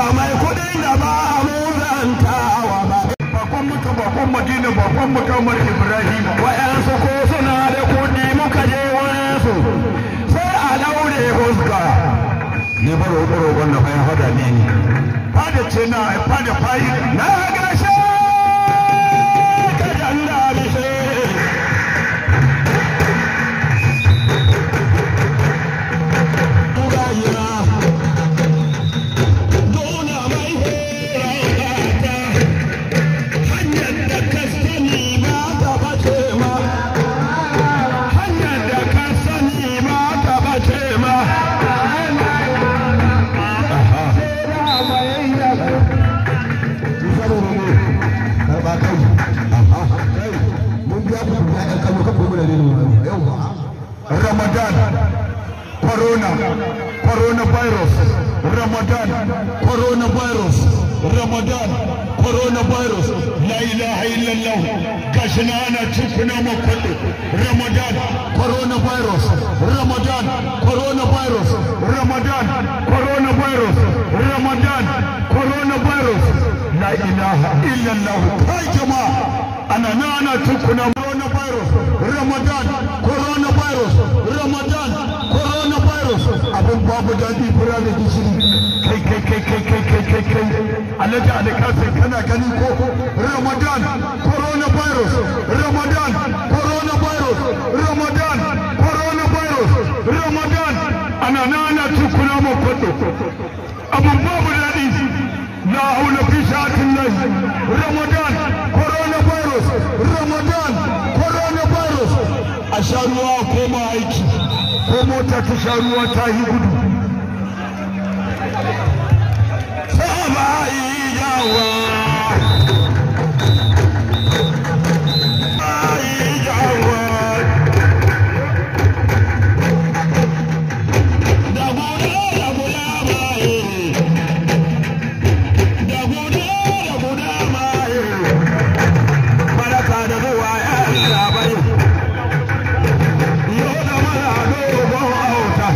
mai kudin da ba mu zantawa ba bakon muka bakon madina bakon mukamar ibrahim wa'yansu ko suna da kudi muka je wurinsu sai a daure huska ne ba roƙo roƙon da bayan hada ne ni fada ce na fada fayi na gashe ka janda bishe Ramadan, Corona, Coronavirus, Ramadan, Coronavirus, Ramadan, Coronavirus, La ilaha illallah, gashi na ana cikuna makwaɗo, Ramadan, Coronavirus, Ramadan, Coronavirus, Ramadan, Coronavirus, Ramadan, Coronavirus, La ilaha illallah, kai jama'a, ana na ana cikuna coronavirus, Ramadan, coronavirus, Ramadan, coronavirus, abin babu daɗi fura da gishiri, kai kai kai kai kai kai kai kai, alhaji alikasai kana gani ko Ramadan, coronavirus, Ramadan, coronavirus, Ramadan, coronavirus, Ramadan, ana na ana tukuna mu kwato, abin babu daɗi, la haula fi sha'atin lahi, Ramadan, coronavirus, Ramadan, coronavirus, a sha ruwa koma aiki ko mota ta sha ruwa ta yi gudu sama iyawa iyawa da guda da guda maye da guda da guda maye baraka da zuwa ya labai yau da mana dogon auta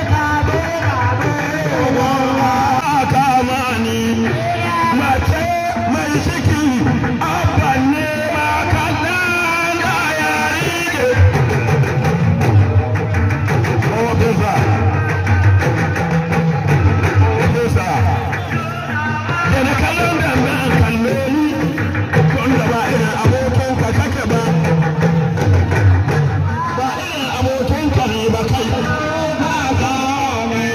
kamani mace mai ciki abban ne ma kallon da yari ne ofisa ofisa da na kallon da na kalle ni wanda ba irin abokin ka kake ba ba irin abokin ka ne ba kai ba ka mai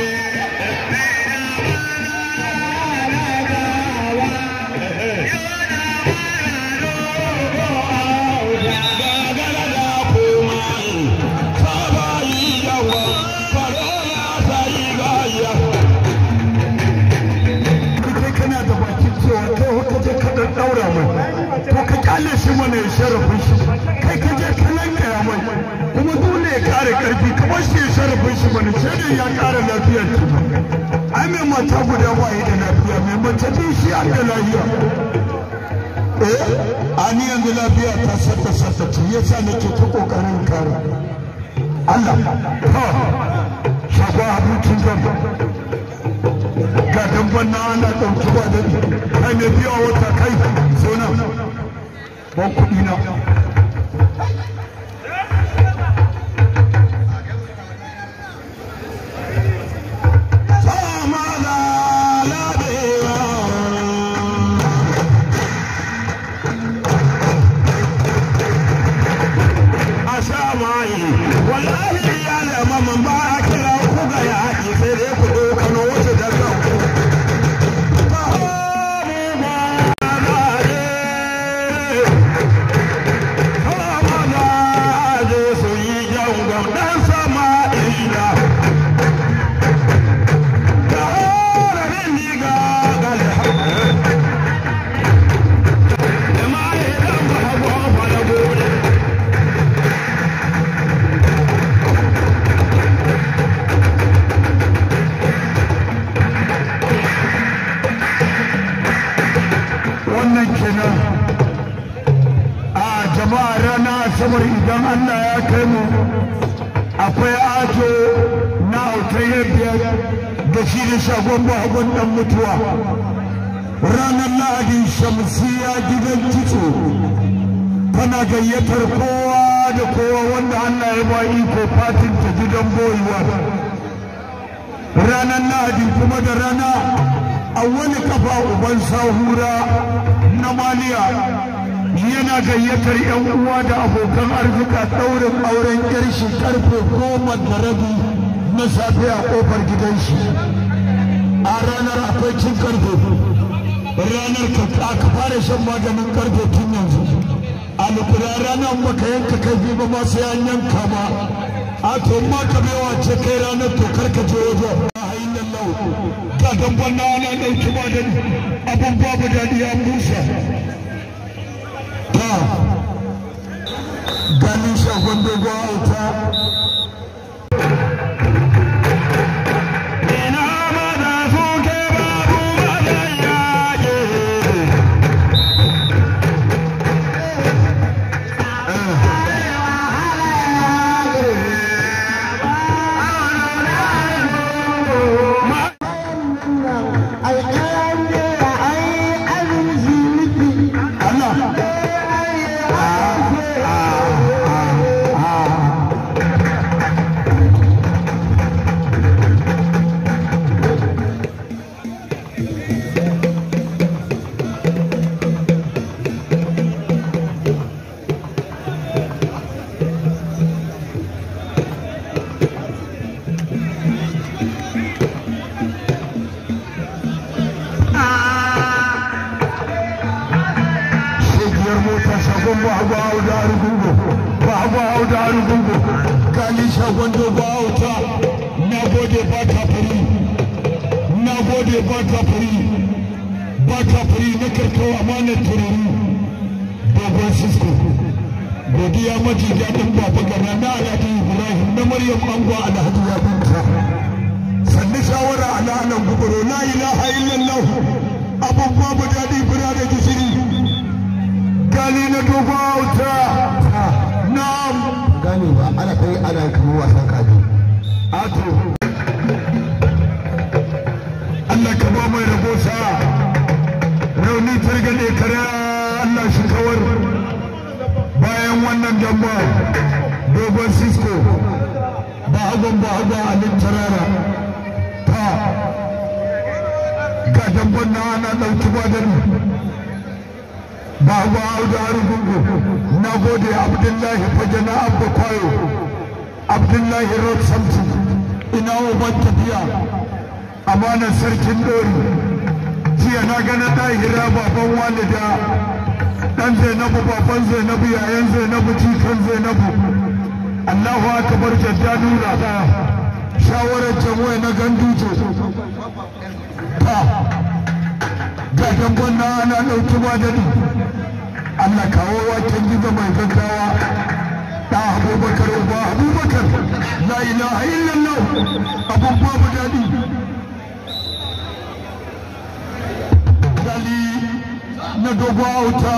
kai kana da bakin cewa kai haka je ka dan daura mai to ka kyale shi mana ya sharafin shi kai ka je ka lankaya mai kuma dole ya kare karfi ka bar shi ya sharafin shi mana sai dai ya kara lafiyar ki ai mai mata guda ba yi da lafiya mai mace biyu shi an da lafiya eh ani yanzu lafiya ta sata sata ce yasa nake ta kokarin kare Allah ha shagwa abincin gaba ga damban na ana ɗauki ba da kai mai biya wata kai so na ban kuɗi na sama da labewa a sha mayi wallahi ya lama man ba a kira ku ga yaƙi sai dai ku dokano wasu da kanku wannan kenan a jama'a rana asabar idan Allah ya kai mu akwai ajo na autaye biyar da shi da shagon bahagon dan mutuwa ranar lahadi shamsiya gidan kitso tana gayyatar kowa da kowa wanda Allah ya ba iko fatin ta gidan boyuwa ranar lahadi kuma da rana a wani kafa uban sahura na maliya yana gayyatar yan uwa da abokan arzika ɗaurin auren ƙarshe karfe goma da rabi na safe a ƙofar gidan shi a ranar akwai cin karfe ranar ka fara shan maganin karfe tun yanzu alkura ranar baka yanka kai ba ma sai an yanka ma a to ma ka bewa ce kai ranar to karka je wajen a hayin nan lau ga damban na ana ɗauki ma da abin babu daɗi an busa ta ganin shagon dogon auta ina ma da suke babu mazan yaƙi shegiyar mota shagon ba hagu auda arugungu ba hagu auda arugungu gani shagon dogo auta na gode ba ka fari na gode ba ka fari ba ka fari na karto amanar tururu dogon sisko godiya maji daɗin baba gana na alhaji ibrahim na maryam ango alhaji ya binta sannu shawara ala anan gubaro la ilaha illallah abun babu daɗi bira da gishiri gali na dogo auta na'am gane ba ana kai ana kamar wasan kaji ato Allah ka ba mai rabo sa rauni targaɗe kare Allah shi kawar bayan wannan damba dogon cisco ba hagon ba hagon alin tarara ta ga damban na ana ɗauki ba da Baba Audu Arugungu, na gode Abdullahi fage na Abba Kwayo, Abdullahi Road Samson, ina uban tafiya, amanar sarkin Dori, jiya na gana ɗahira baban walida, ɗan Zainabu baban Zainabu yayan Zainabu jikan Zainabu, Allahu akbar jadda nura ta shawarar jamwai na ganduje. Ta, ga dangon na ana ɗauki ba daɗi. Allah kawo waken gida mai gaggawa da abubakar uba abubakar la ilaha illallah abun babu daɗi dali na dogo auta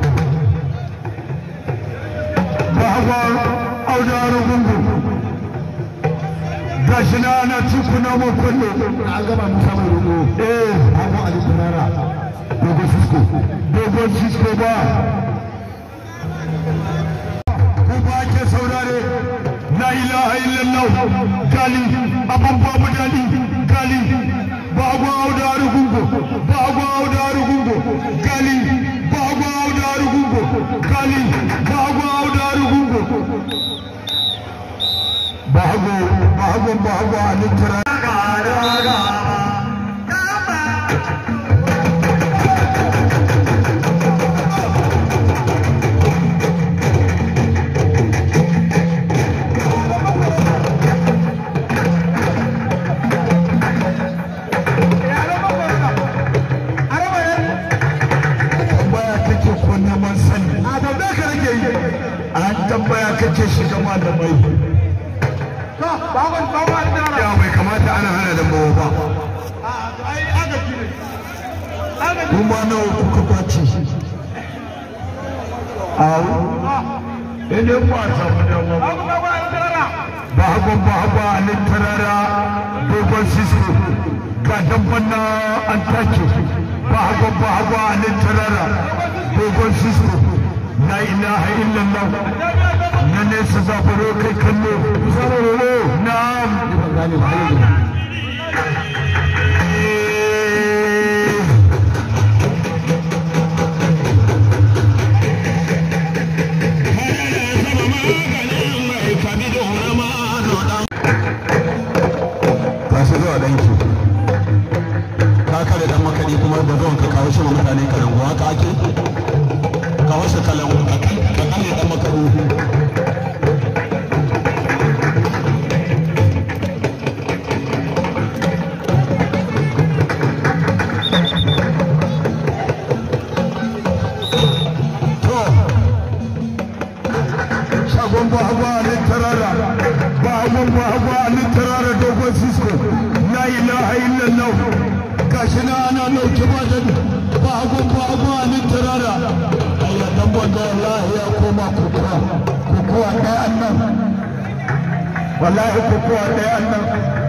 bahawar auda rugungu gashi na ana cikuna makwallo an gaba musa mai roƙo eh an go ali turara dogo sisko dogon sisko ba ko ba ke saurare la ilaha illallah gali abun babu dadi gali ba gwa auda arugungo ba gwa auda arugungo gali ba gwa auda arugungo gali ba gwa auda arugungo ba hago ba hago ba hago alitara tambaya kake ko neman sani a tambaya ka rage yi an tambaya kake shiga malamai ya bai kamata ana hana lambawa ba kuma nawa kuka kwace awu idan ba samu dama ba bahagon bahagwa a littarara dogon sisko ga damban na an take bahagon bahagwa a littarara dogon sisko la ilaha illallah na nesa zafaro kai kallo zafaro na'am ban gane ba har yanzu ka shi zuwa danki ka kare dan makadi kuma da zuwan ka kawo shi ma mutane kalangu haka ake kawo shi kalangu ka kalle dan makadi shagon bahagwa a littarara bahagon bahagwa a littarara dogon sisko la ilaha illallah gashi na ana nauke ba da bahagon bahagwa a littarara ayya dan banda wallahi ya koma kokowa kokowa ɗaya annan wallahi kokowa ɗaya annan